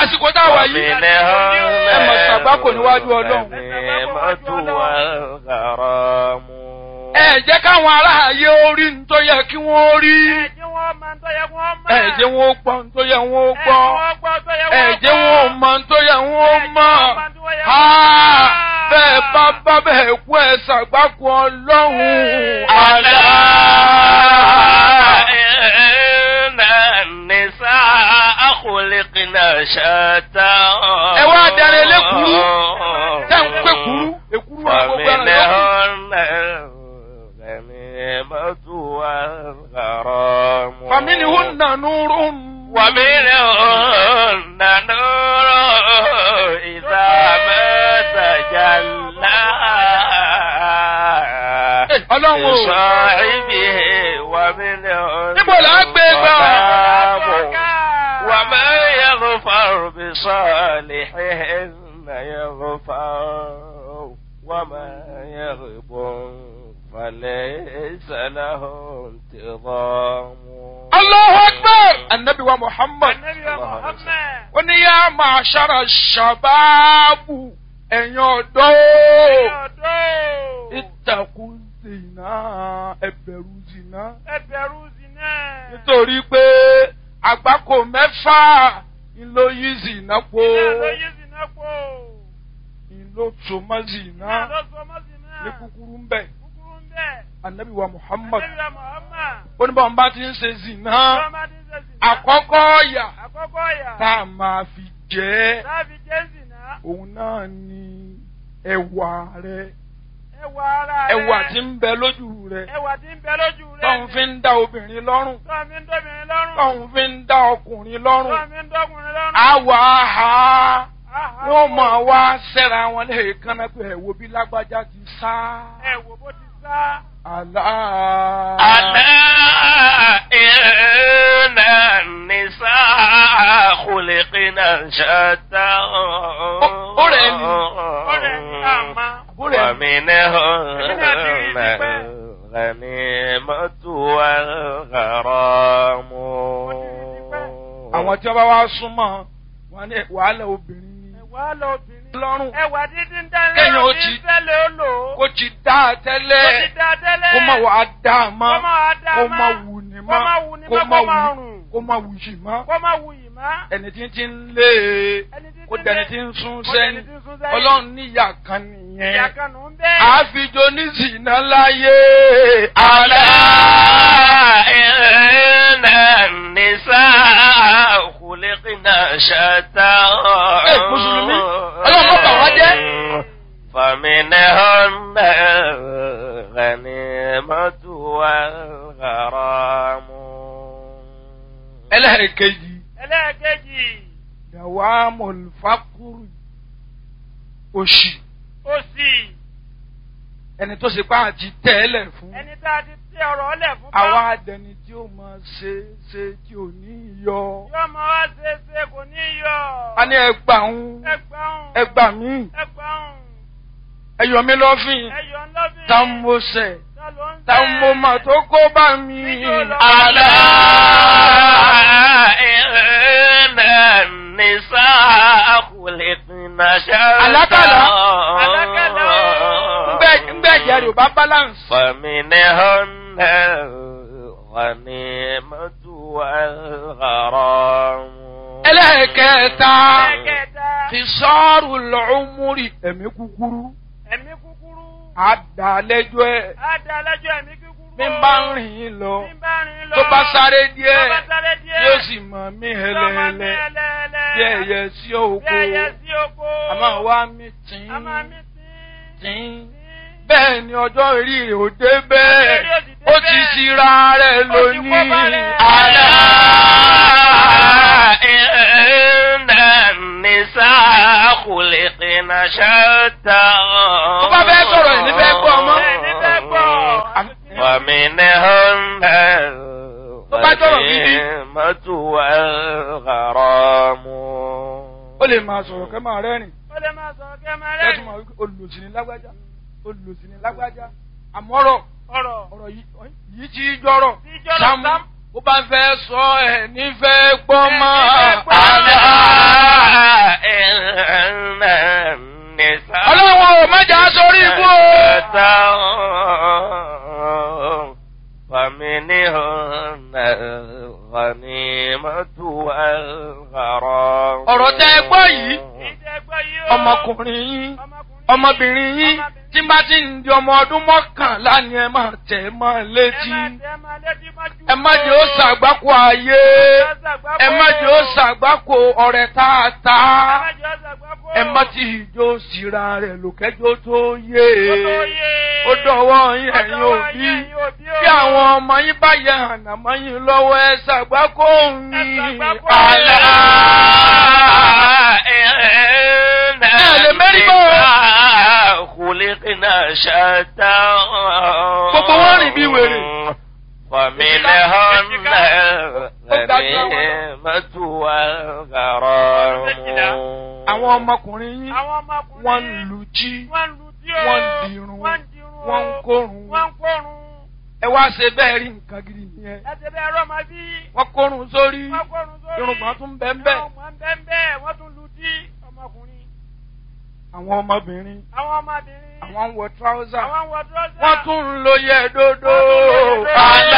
àsìkò tá a wà yìí ẹ mọ̀ ṣàgbákò níwájú ọlọ́run. ẹ jẹ́ káwọn aráàyè orí ń tó yẹ kí wọ́n rí. ẹ jẹ́ wọn ó gbọ́ ń tó yẹ wọ́n ó gbọ́. ẹ jẹ́ wọn ó mọ̀ ń tó yẹ wọ́n ó mọ̀. bẹ́ẹ̀ bá bá bẹ́ẹ̀ kú ẹ ṣàgbákò ọlọ́run. àlá. ẹ wá darí elékuru tẹ́ ń pé kuru èkuru wa gbogbo ẹran yòókù. فمنهن نور ومنهن نور إذا ما تجلى ọlọ́run o لصاحبه ومنهن níbo là á gbé gbà. ظلام وما يغفر بصالحهن يغفر وما يغب فليس له انتظام Allahu Akbar! Annabi wa Muhammad. Ó ní yá máa ṣára ṣàbáàbù ẹ̀yin ọ̀dọ́. Ìtàkùn zìnà ẹ̀bẹ̀rù zìnà. Nítorí pé àgbákò mẹ́fà ló yí zìnà po. Ìlò tòmọ́ zìnà ní kúkúrú ń bẹ̀. Annabi wa Muhammad. Ó ní báwọn bá ti ń ṣe zìnà. Àkọ́kọ́ ọ̀yà Àkọ́kọ́ yà. tá a máa fi jẹ́ Táàbí Jésì náà. òun náà ni ẹwà rẹ Ẹwà ara rẹ̀. ẹwà tí ń bẹ lójú rẹ Ẹwà tí ń bẹ lójú rẹ̀. tóun fi ń dá obìnrin lọ́rùn Tọ́ mi ń dóbìnrin lọ́rùn. tóun fi ń dá ọkùnrin lọ́rùn Tọ́ mi ń dọ́kùnrin lọ́rùn. àwọ̀ àhà Áhà. wọ́n máa wá sẹ́ra wọn lẹ́ẹ̀kan náà pé ẹ̀wò bí lágbájá ti sá Ẹ wò bó ti sá. àlá. ألا إن النساء خلقنا شتى ọ̀rẹ́ ni. Ọ̀rẹ́ ni àmà. Àbúrò ẹ̀ ومنهن الغنيمة والغرام àwọn tí wọ́n bá wá súnmọ́ wọn ní wàhálà obìnrin ni Ẹwà lọ obìnrin. lọ́rùn Ẹwà dídí ń dánilẹ́. Kéèyàn ó òní ti- Fẹ́lẹ̀ ó lò ó. kó ti dá a Kó tẹ́lẹ̀ ti dá tẹ́lẹ̀. kó má wàá dá a mọ́ Kó má wá dá a kó mọ́. má wù ní Kó má mọ́ wù ní kó mọ́, má kó má wù rùn. kó má wù yìí mọ́ Kó má wù yìí má. ẹni tí ń ti ń lé e Ẹni tí kó ti dẹni lé- tí ń sún kó dẹni sẹ́yìn tí ń sún sẹ́yìn. ọlọ́run níyà kan Ìyá nìyẹn kan nù ń bẹ́ẹ̀. àfijọ́ oníṣìná láyé ألا àlá. إن النساء خلقنا شتى Ẹ, Mùsùlùmí, Ọlọ́run má bà wá jẹ́. فمنهن الغنيمة والغرام ẹlẹ́ẹ̀kejì Ẹlẹ́ẹ̀kejì. dàwa mọ̀lùfákùrù òṣì Òsì. ẹni tó ṣe pa àti tẹ́lẹ̀ fún Ẹni tá a ti tẹ ọ̀rọ̀ ọlẹ̀ fún bá. àwa adẹni tí ó máa ṣe ṣe tí ò ní yọ Yóò máa wá ṣe é ṣe kò ní yọ. a ní ẹgbà ń Ẹgbàún. ẹgbà mí Ẹgbàún. ẹyọ mi lọ́fìn Ẹyọ ńlọ́bìn. tá ń mo sẹ̀ Ta ló ń tá ń mo mà tó kó bá mi. Níjó lọ. ألا إن النساء خلقنا شتى Àlákàlà. Àlákàlà. ńgbẹ́ ńgbẹ́ ìyá rẹ̀ ò bá balance. فمنهن الغنيمة والغرام ẹlẹ́ẹ̀kẹta Ẹ̀kẹta. ti sọ́ọ̀rù lọ́ọ́múrì ẹ̀mí kúkúrú Ẹ̀mí kúkúrú. àdàlẹ́jọ́ ẹ̀ Á da lẹ́jọ́ ẹ̀mí kúkúrú. mi bá ń rìn yín lọ Bí ń bá rìn lọ. tó bá sáré Tó díẹ̀ bá sáré díẹ̀. yóò sì mọ̀ mí Yóò máa mí hẹlẹ́hẹlẹ́ ẹlẹ́ẹ̀lẹ́. bí ẹyẹ sí Bí òkú ẹyẹ sí oko. àmọ́ wá mi tìǹ A máa mí sí. tìǹ bẹ́ẹ̀ ni ọjọ́ orí rẹ̀ ò dé bẹ́ẹ̀ Ọjọ́ orí ò sì dé ó ti bẹ́ẹ̀. ṣira rẹ̀ Ó ti kó lónìí bá rẹ̀. àlá. إن النساء خلقنا شتى Tó bá fẹ́ sọ̀rọ̀ ẹ̀ ní fẹ́ gbọ́ ọmọ. Ẹ̀ ní fẹ́ gbọ́. ومنهن Tó bá sọ̀rọ̀ gidi. الغنيمة والغرام ó lè máa sọ̀rọ̀ kẹ́ máa rẹ́rìn Ó lè máa sọ̀rọ̀ kẹ́ máa kẹ́tù rẹ́rìn. máa wípé olùsìn ní lágbájá olùsìn ní lágbájá àmọ́rọ̀ Ọ̀rọ̀. ọ̀rọ̀ yìí yìí ti jọ̀rọ̀ Tí jọ̀rọ̀ Sámú Sámú. ó bá fẹ́ sọ ẹ̀ nífẹ̀ẹ́ gbọ́ mọ́ Ẹ̀ nífẹ̀ẹ́ gbọ́. àlá. الغنيمة والغرام ọ̀rọ̀ tẹ́ ẹ gbọ́ yìí ìdẹ́gbọ́ yìí ó. ọmọkùnrin yín ọmọkùnrin ọmọbìnrin yín tí bá ti ń di ọmọ ọdún mọ́kànlá ni ẹ máa tẹ̀ ẹ́ mọ́ ẹ létí máa tẹ́ ẹ máa létí mọ́jú. ẹ má jẹ́ ó ṣàgbákò ayé ẹ má jẹ́ ó ṣàgbákò ọ̀rẹ́ tààtà ẹ má jẹ́ ó ṣàgbákò. ẹ má ti ìjó síra rẹ̀ lòkẹ́jọ́ tó yé Ó tó yé. ó dọ̀wọ́ yín Ó ẹ̀yin dọ̀wọ́ òbí yín, ẹ̀yin òbí o. bí àwọn ọmọ yín bá yẹ ànàmọ́ yín lọ́wọ́ ẹ ṣàgbákò yín ṣàgbákò. àlá. إن mérí bọ́. النساء خلقنا شتى Gbogbo wọn rìn bí wèrè. فمنهن الغنيمة والغرام àwọn ọmọkùnrin yín Àwọn ọmọkùnrin. wọ́n ń lu jí Wọ́n ń lu tí o. wọ́n ń dirun Wọ́n ń dirun o. wọ́n ń kórun Wọ́n ń kórun. ẹ wá ṣe bẹ́ẹ̀ rí nǹkan gidi nìyẹn Ẹ ti bẹ́ẹ̀ rọ́ máa bí. wọ́n kórun sórí Wọ́n kórun sórí. irùngbọ̀n tún bẹ́ẹ̀ bẹ́ẹ̀ Irùngbọ̀n bẹ́ẹ̀ bẹ́ẹ̀. Wọ́n tún lu tí ọmọkùnrin. àwọn ọmọbìnrin Àwọn ọmọbìnrin. àwọn ń wọ tíráúsà Àwọn ń wọ dúrọ́sà. wọ́n tún ń lo yẹ dódó Wọ́n tún ń lo yẹ̀dódó. àlá.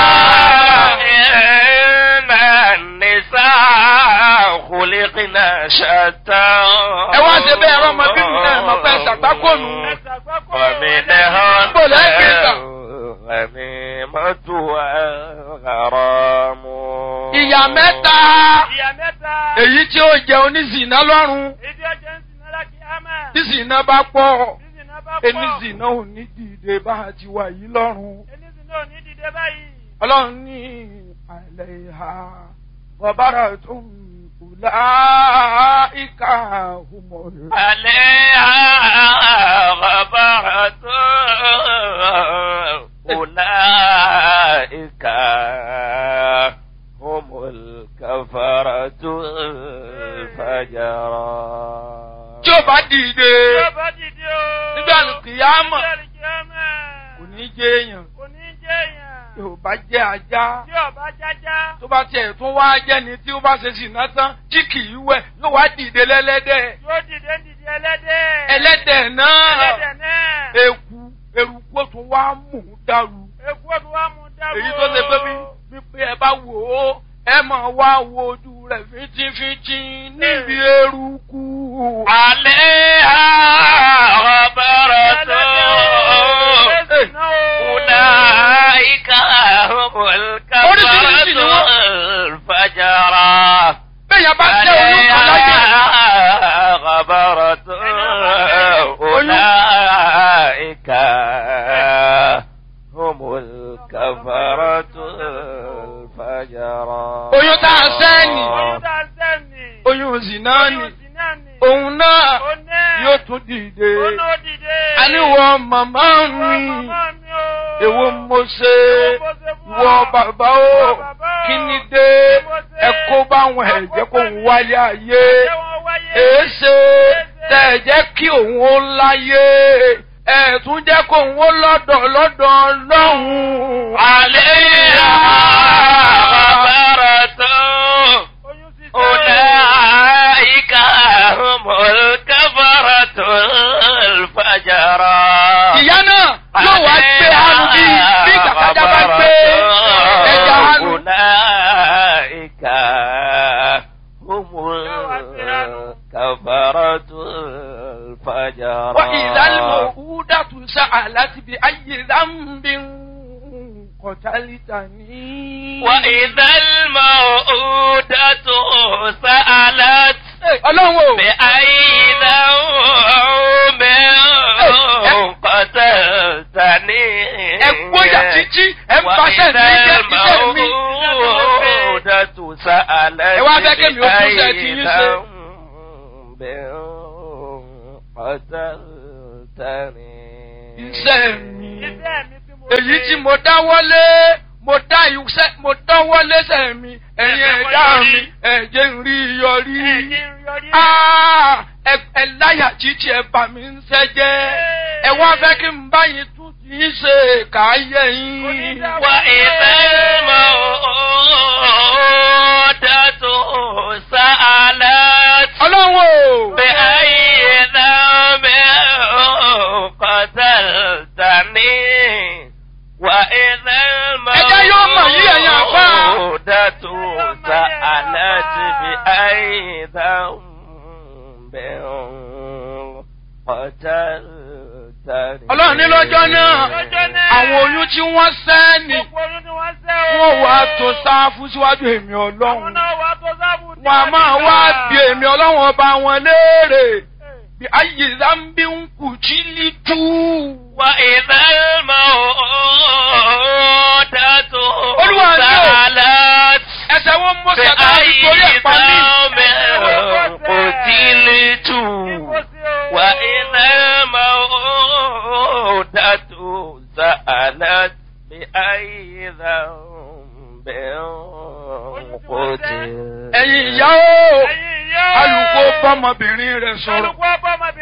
إن النساء خلقنا شتى ẹ wá ṣe bẹ́ẹ̀ rọ́ ọmọbìnrin náà mọ̀ fẹ́ ṣàgbákònù Ẹ ṣàgbákò. ومنهن Bó lẹ́ gbé gbà? الغنيمة والغرام ìyá mẹ́ta Ìyá mẹ́ta. èyí tí ó jẹ oníṣìná lọ́rùn Ìdí ọjọ́ ń sin náírà kí á máa. tí ṣìná bá pọ̀ Sísìn náà bá pọ̀. oníṣìná ò ní dìde bá a ti wà yìí lọ́rùn. Enísìn náà ò ní dìde báyìí. ọlọ́run ní àìlẹ̀ ìhà bọ̀bára tó ń kùlá ìka humor. عليها غبرة أولئك هم الكفرة الفجرة tí ó bá dìde Tí ó bá dìde o. nígbà kìyàmọ̀ Nígbà kìyàmọ̀. kò ní jẹ́ èèyàn Kò ní jẹ́ èèyàn. tí ò bá jẹ́ ajá Tí ọba jájá. tó bá tiẹ̀ tún wá jẹ́ ni tí ó bá ṣe sìnà tán tí kì í wẹ̀ yóò wá dìde lẹ́lẹ́dẹ̀ Yóò dìde ń dìde ẹlẹ́dẹ̀. ẹlẹ́dẹ̀ náà Ẹlẹ́dẹ̀ náà. eku eruku ó tún wá mú un dàrú Èkú òdu wa mú dáwọ́. èyí tó ṣe pé bí wípé ẹ bá wò ó ẹ máa wá wo ojú rẹ̀ fíntífíntí níbi eruku. عليها غبرة أولئك هم الكفرة الفجرة bẹ́ẹ̀ bá jẹ́ olúkọ láyé. عليها غبرة أولئك هم الكفرة الفجرة oyún tá a sẹ́ni Oyún tá a sẹ́ni. oyún zina ni Oyún sì náà ni. òun náà Ó náà. yóò tún dìde. Ó náà dìde. àníwọ̀ màmá Ìwọ mi màmá mi o. èwo mo ṣe Èwo mo ṣe fún ìwọ ọ? bàbá Ìwọ o bàbá o. kí ni dé Kí mo ṣe? ẹ kó báwọn ẹ̀jẹ̀ kó ń wáyé ayé. Ṣé wọ́n wáyé? èéṣe tẹ ẹ jẹ́ kí òun ó láyé ẹ tún jẹ́ kó òun ó lọ́dọ̀ lọ́dọ̀ lọ́hùn. عليها غبرة Oyún sì أولئك هم الكفرة الفجرة ìyá náà yóò wá gbé hanu bí bí kàkàjà bá gbé ẹja hanu. أولئك هم الكفرة الفجرة وإذا الموءودة سألت بأي ذنب قتلتني. وإذا الموءودة سألت ọlọ́run o. بأي ذنب قتلتني ẹ gbóyà títí ẹ ń paṣẹ ní jẹ́ iṣẹ́ mi. الموءودة سألت Ẹ wá fẹ́ kémi ó tún ṣe ti yín ṣe. بذنب قتلتني iṣẹ́ mi. Iṣẹ́ mi tí mo èyí ṣe. tí mo dáwọ́lé mo dá iṣẹ́ mo dáwọ́lé sẹ́ mi ẹ̀yin Ẹ̀fẹ̀ ẹ̀dá wọ́n mi yọrí. ẹ̀jẹ̀ ń rí yọrí. Ẹ̀jẹ̀ ń yọrí. Ah, ẹ ẹ láyà títí ẹ bà mí ń sẹ́jẹ́ ẹ wá fẹ́ kí n bá yín tún ti ń ṣe káyé yín. Onídàá- وإذا الموءودة سألت ọlọ́run o. بأي ذنب قتلتني وإذا Ẹjẹ́ yóò mọ̀ yí ẹ̀yin àfáà. الموءودة ọlọ́run ní lọ́jọ́ náà Lọ́jọ́ náà. àwọn oyún tí wọ́n sẹ́ ni Gbogbo oyún ni wọ́n ṣẹ́ o. wọ́n wá tó sáfù síwájú èmi Àwọn ọlọ́run náà wà tó sábù ní wọn a máa wá bí èmi ọlọ́run ọba wọn léèrè bí ayé zambi ń kù jí lítú. وإذا الموءودة Olúwa ni o. سألت ẹsẹ̀ wọn mọ sàkà nítorí بأي ẹ̀pá mi. ذنب قتلت وإذا الموءودة سألت بأي ذنب قتلت ẹ̀yin ìyá o Ẹ̀yin ìyá o. alùpùpù bọ́mọbìnrin rẹ̀ sọ̀rọ̀. Alùpùpù bọ́mọbìnrin